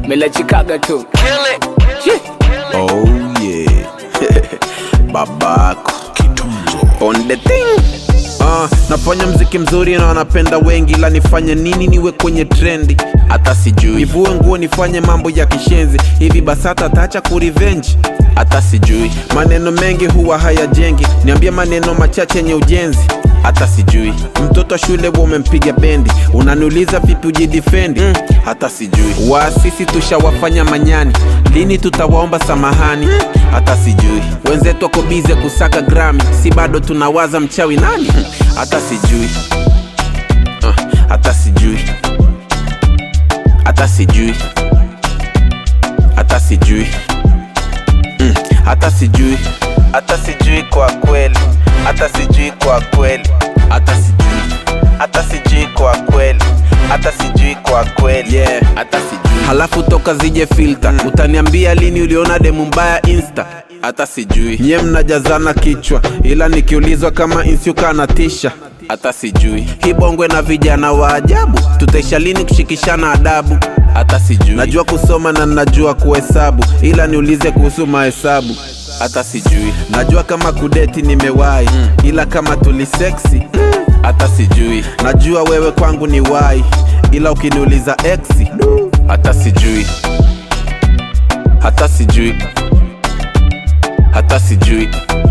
melachikaga tu Shit. Oh yeah. Babako. On the thing. Uh, nafanya mziki mzuri na wanapenda wengi la nifanye nini niwe kwenye trendi hata sijui nivue nguo nifanye mambo ya kishenzi hivi basata taacha kurivenji hata sijui maneno mengi huwa hayajengi niambie maneno machache yenye ujenzi hata sijui mtoto shule wa umempiga bendi unaniuliza vipi ujidifendi mm, hata sijui waasisi tushawafanya manyani lini tutawaomba samahani hata sijui wenzetu wako bize kusaka grami si bado tunawaza mchawi nani hata sijui uh, hata sijui hata sijui hata sijui mm, hata sijui hata sijui kwa kweli hata sijui kwa kweli hata sijui hata sijui kwa kweli hata sijui kwa kweli yeah. hata sijui halafu toka zije filter mm. utaniambia lini uliona demu mbaya insta hata sijui nye mnajazana kichwa ila nikiulizwa kama insyuka na tisha hata sijui hii bongwe na vijana wa ajabu tutaisha lini kushikishana adabu hata sijui najua kusoma na najua kuhesabu ila niulize kuhusu mahesabu hata sijui najua kama kudeti nimewahi mm. ila kama tuliseksi hata sijui najua wewe kwangu ni wai ila ukiniuliza exi hata sijui hata sijui hata sijui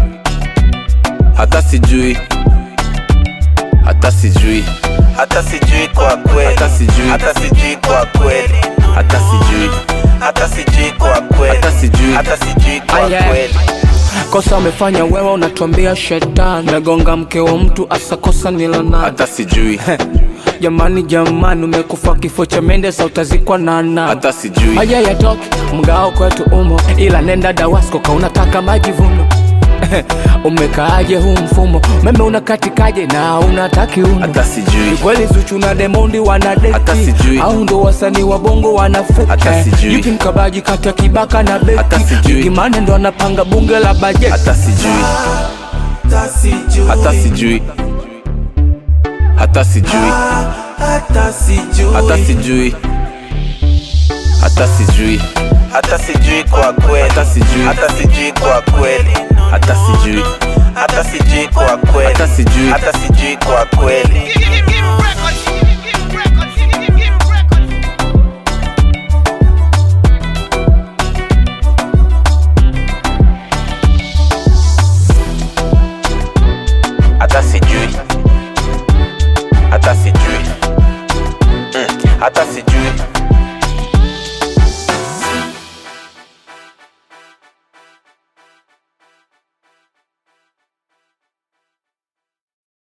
hata sijui hata sijui hata sijui kwa kweli hata sijui hata sijui kwa kweli hata sijui hata sijui kwa kweli hata sijui hata sijui kwa Ah, yeah. kweli kosa umefanya wewe unatuambia shetani megonga mke wa mtu asa kosa ni la nani hata sijui jamani jamani umekufa kifo cha mende sa utazikwa na nani hata sijui haya yatoke mgao kwetu umo ila nenda dawasko ka unataka majivuno umekaaje huu mfumo meme unakatikaje na unataki uno hata sijui Ni kweli Zuchu na Demondi wana Hata deti sijui. au ndo wasanii wa bongo wanafeki Hata sijui. Yuki mkabaji kati ya Kibaka na Hata Beki sijui. Yuki Mane ndo anapanga bunge la bajeti hata sijui hata sijui hata sijui hata sijui hata sijui hata sijui kwa kweli hata sijui hata sijui kwa kweli hata sijui hata sijui kwa kweli hata sijui hata sijui kwa kweli Give, give, give records.